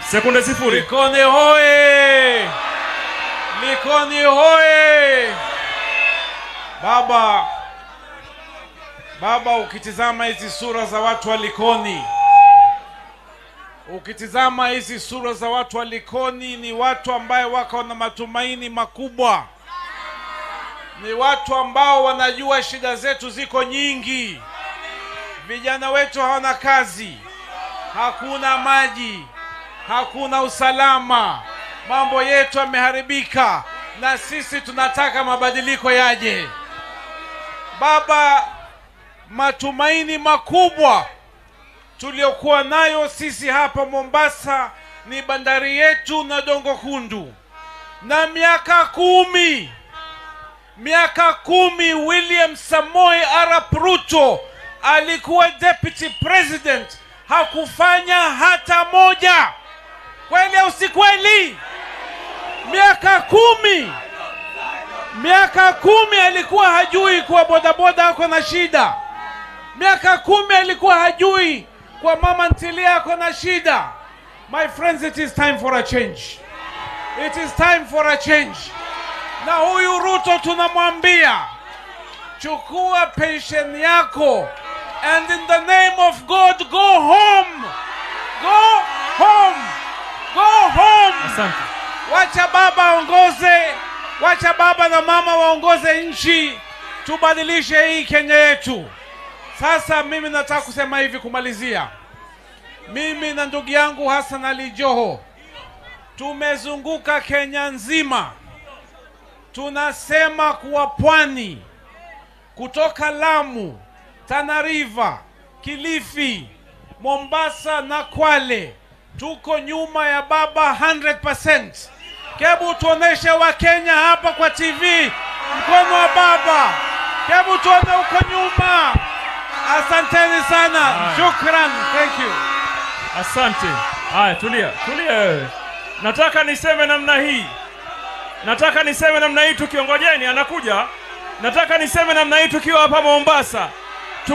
Sekunde sifuri. Likoni hoye! Likoni hoye! Baba, baba, ukitizama hizi sura za watu wa Likoni, ukitizama hizi sura za watu wa Likoni, ni watu ambaye wako na matumaini makubwa, ni watu ambao wanajua shida zetu ziko nyingi. Vijana wetu hawana kazi, hakuna maji, hakuna usalama, mambo yetu yameharibika, na sisi tunataka mabadiliko yaje. Baba, matumaini makubwa tuliokuwa nayo sisi hapa Mombasa ni bandari yetu na Dongo Kundu, na miaka kumi miaka kumi William Samoei Arap Ruto alikuwa deputy president, hakufanya hata moja. Kweli au si kweli? Miaka kumi, miaka kumi alikuwa hajui kuwa bodaboda ako na shida. Miaka kumi alikuwa hajui kwa mama ntilia ako na shida. My friends, it is time for a change. It is time for a change. Na huyu Ruto tunamwambia chukua pension yako and in the name of God go home. Go home. Go home. Asante. Wacha baba aongoze, wacha baba na mama waongoze nchi, tubadilishe hii Kenya yetu. Sasa mimi nataka kusema hivi kumalizia, mimi na ndugu yangu Hassan Ali Joho tumezunguka Kenya nzima, tunasema kuwa pwani kutoka Lamu, Tana River, Kilifi, Mombasa na Kwale tuko nyuma ya baba 100%. Hebu tuoneshe Wakenya hapa kwa TV mkono wa baba, hebu tuone huko nyuma. Asanteni sana, Haya. shukran, thank you. Asante. Haya, tulia, tulia wewe. Nataka niseme namna hii, nataka niseme namna hii tukiongojeni, anakuja. Nataka niseme namna hii tukiwa hapa Mombasa.